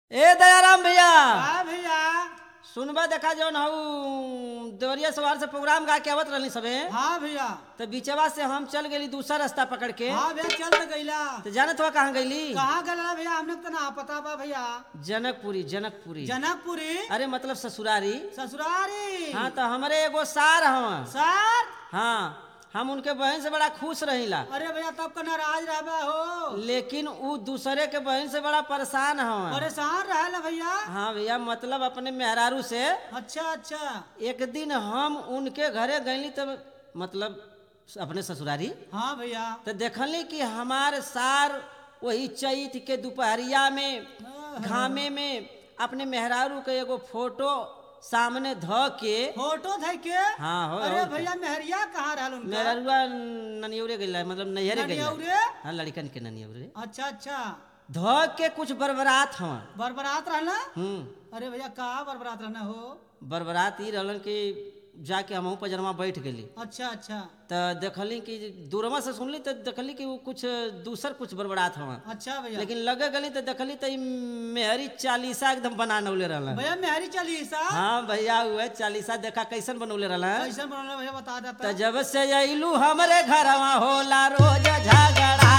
ए दयाराम भैया हाँ भैया सुनबा देखा जौन हऊ देवरिया सवार से प्रोग्राम गा के आवत रहनी सबे हाँ भैया तो बीचवा से हम चल गेली दूसरा रास्ता पकड़ के हाँ भैया चल तो गईला तो जानत हुआ कहाँ गईली कहाँ गला भैया हमने तो ना पता बा भैया जनकपुरी जनकपुरी जनकपुरी अरे मतलब ससुरारी ससुरारी हाँ तो हमारे एगो सार हवा सर हाँ हम उनके बहन से बड़ा खुश रहिला अरे भैया तब का नाराज रहबा हो लेकिन उ दूसरे के बहन से बड़ा परेशान हवा परेशान रहला भैया हाँ भैया मतलब अपने मेहरारू से अच्छा अच्छा एक दिन हम उनके घरे गईली तब मतलब अपने ससुरारी हाँ भैया तो देखली कि हमार सार वही चैत के दोपहरिया में घामे में अपने मेहरारू के एगो फोटो सामने ध के फोटो थे के हाँ हो अरे हो। भैया मेहरिया कहाँ रहल उनका मेहरारुआ ननियौरे गइला मतलब नैहरे गइला ननियौरे? हाँ लड़कन के ननियौरे अच्छा अच्छा ध के कुछ बरबरात हवा बरबरात रहना हम्म अरे भैया कहाँ बरबरात रहना हो बरबरात ई रहलन कि जाके हमहू पजरमा बैठ गेली अच्छा अच्छा तो देखली कि दूरमा से सुनली तो देखली कि वो कुछ दूसर कुछ बरबरात हवा अच्छा भैया लेकिन लगे गली तो देखली तो ई मेहरी चालीसा एकदम बना नौले रहलन भैया मेहरी चली सा हाँ भैया हुए चालीसा देखा कैसन बनौले रहलन कैसे बनल भैया बता देता तो जब से अइलू हमरे घरवा होला रोज झगड़ा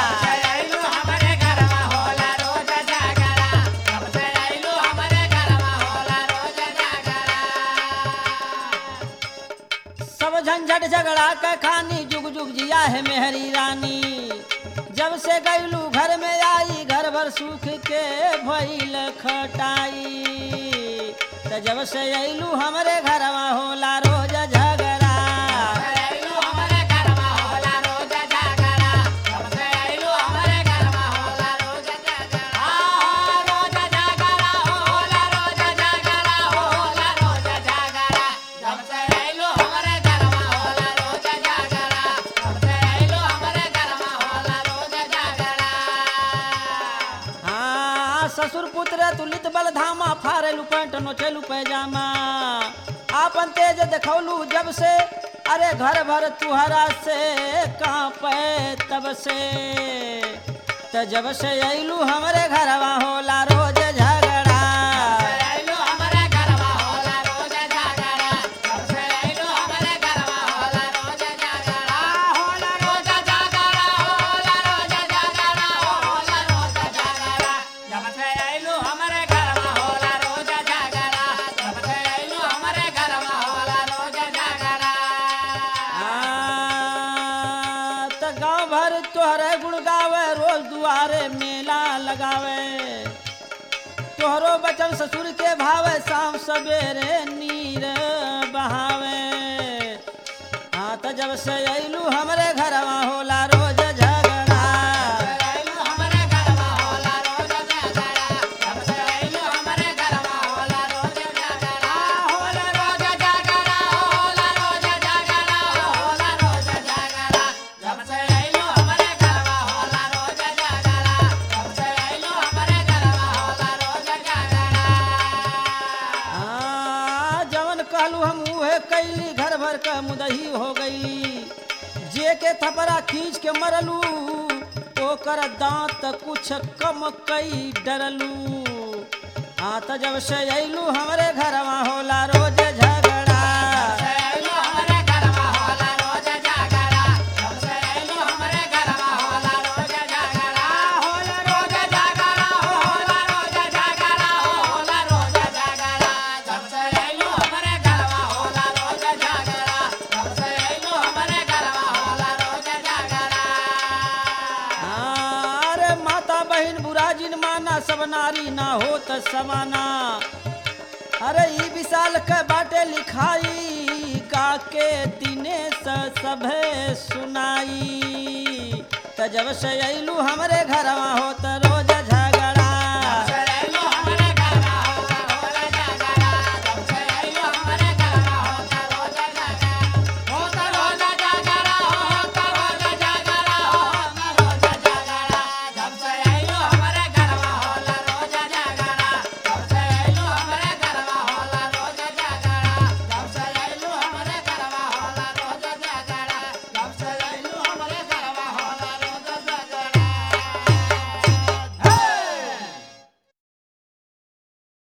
सब झंझट झगड़ा के खानी जुग जुग जिया है मेहरी रानी जब से गईलू घर में आई घर भर सुख के भइल खटाई तो जब से अइलू हमरे घरवा होला रोज झगड़ा हाँ ससुर पुत्र तुलित बल धामा फारेलू पैंट नोचेलू पैजामा आपन तेज देखौलू जब से अरे घर भर तुहरा से कांपे तब से त जब से अइलू हमरे घरवा होला रोज झगड़ा आ, त गांव भर तोहरे गुण गावे रोज दुआरे मेला लगावे तोहरो बचन ससुर के भावे शाम सवेरे नीर बहावे हाँ त जब से अइलू हमरे घरवा होला रोज झगड़ा हाँ, जवन कहलू हम उहे कैली घर भर का मुदही हो गई जे के थपरा खींच के मरलू ओकर दांत कुछ कम कई डरलू हाँ त जब से अइलू हमरे घरवा होला रोज झगड़ा हाँ, अरे माता बहन बुरा जिन माना सब नारी ना हो त समाना अरे ई विशाल के बाटे लिखाई का के दिने स सभे सुनाई त जब से अइलू हमरे घरवा हो त